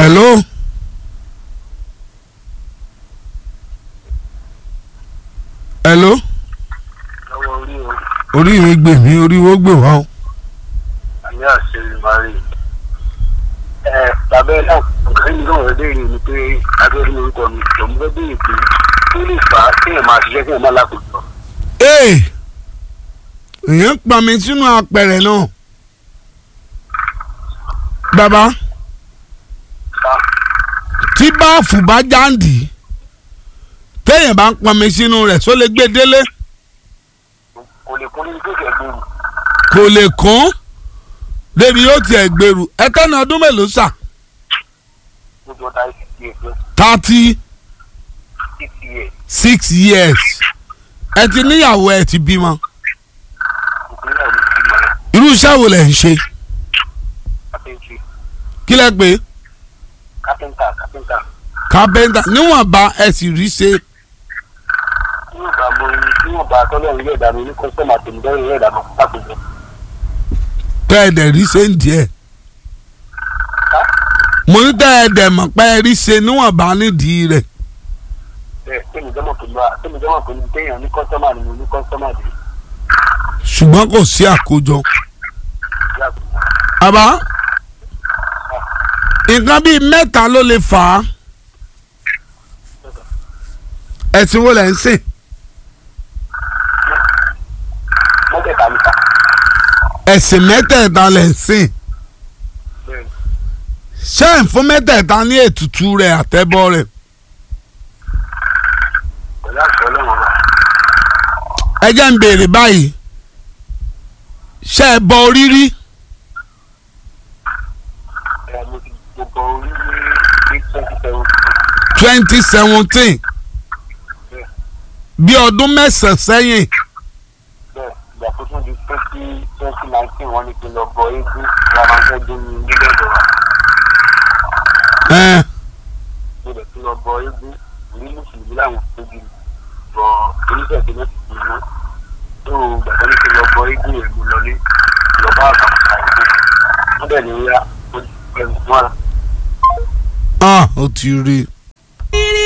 hello. hello. lọ́wọ́ orí o orí mi gbè mí orí wo gbè wá o. àmì àṣẹ ìmárì. ẹ tàbí náà nǹkan yìí náà rẹ béèrè ni pé abẹ́rẹ́ orúkọ mi lòún fẹ́ béèrè pé kí lè fà á kéèyàn máa ṣiṣẹ́ kéèyàn máa lákòójọ. ee èèyàn pa mi sínú apẹ̀rẹ̀ náà. bàbá ká tí báàfù bá jáǹdì téèyàn bá ń pọn mi sínú rẹ̀ só lè gbé délé kò lè kún ní kéèké gbòòrò kò lè kún débi yóò tiẹ̀ gbèrú ẹtẹ́nà ọdún mélòó sà lójú ọ̀tá ìsìnkú ẹ̀fẹ́ thirty six years six years ẹ ti níyàwó ẹ ti bímọ ìpínlẹ̀ mi ti mọ̀ ẹ́ irú iṣẹ́ wo lẹ̀ ń ṣe kápẹ́ńtì kí lẹ pé kápẹ́ńtà kápẹ́ńtà kápẹ́ńtà níwọ̀nba ẹ sì rí ṣe níwọ̀nba mo níwọ̀nba tọ́lọ́run yóò dá mi ní kọ́sọ́mà tèmi lọ́rùn yóò dá mi lákòójọ. tẹ́ ẹ dẹ̀ rí ṣe ń díẹ̀ mo ní tẹ́ ẹ dẹ̀ mọ̀ pé ẹ rí ṣe níwọ̀nba nídìí rẹ̀ bẹ́ẹ̀ tèmi jọ́mọ̀ pẹ̀lú à tèmi jọ́mọ̀ pẹ̀lú téèyàn ní kọ́sọ́mà ni mo ní kọ́sọ́mà dé ṣùgbọ́n kò sí àkójọ. ìyá àgbà. àbá nǹkan bíi mẹ́ta ló lè fà á ẹ̀sìn wo lẹ̀ ń sìn mọ́tẹ̀ẹ̀ta níta ẹ̀sìn mẹ́tẹ̀ẹ̀ta lẹ̀ ń sìn bẹ́ẹ̀ ṣé ẹ̀ ń fún mẹ́tẹ̀ẹ̀ta ní ètùtù rẹ̀ àtẹ́bọ́ rẹ̀ pẹ̀lú àṣọ ọlọ́run wa ẹ jẹ́ ń béèrè báyìí ṣé ẹ bọ orí rí ẹ̀ mo ti gbogbo orí ní ní twenty seven twenty seventeen bẹ́ẹ̀ bí ọdún mẹ́sàn-án sẹ́yìn bẹ́ẹ̀ ìgbà tó tún di twenty twenty nineteen wọ́n ní kí n lọ bọ eégún ramanṣẹ́ dé ní nílẹ̀ ìjọba ẹ̀ mo lè tún lọ bọ eégún ní mùsùlùmí làwọn tóbi bọ oníṣẹ́ ìpínlẹ̀ ti fi wọ́n tó gbàgbọ́ ní kí n lọ bọ eégún yẹn mo lọlé lọ bá àgbàkùsà eégún wọ́n dẹ̀ ní ya ó ti pẹ̀lú wọn ah ó ti rí i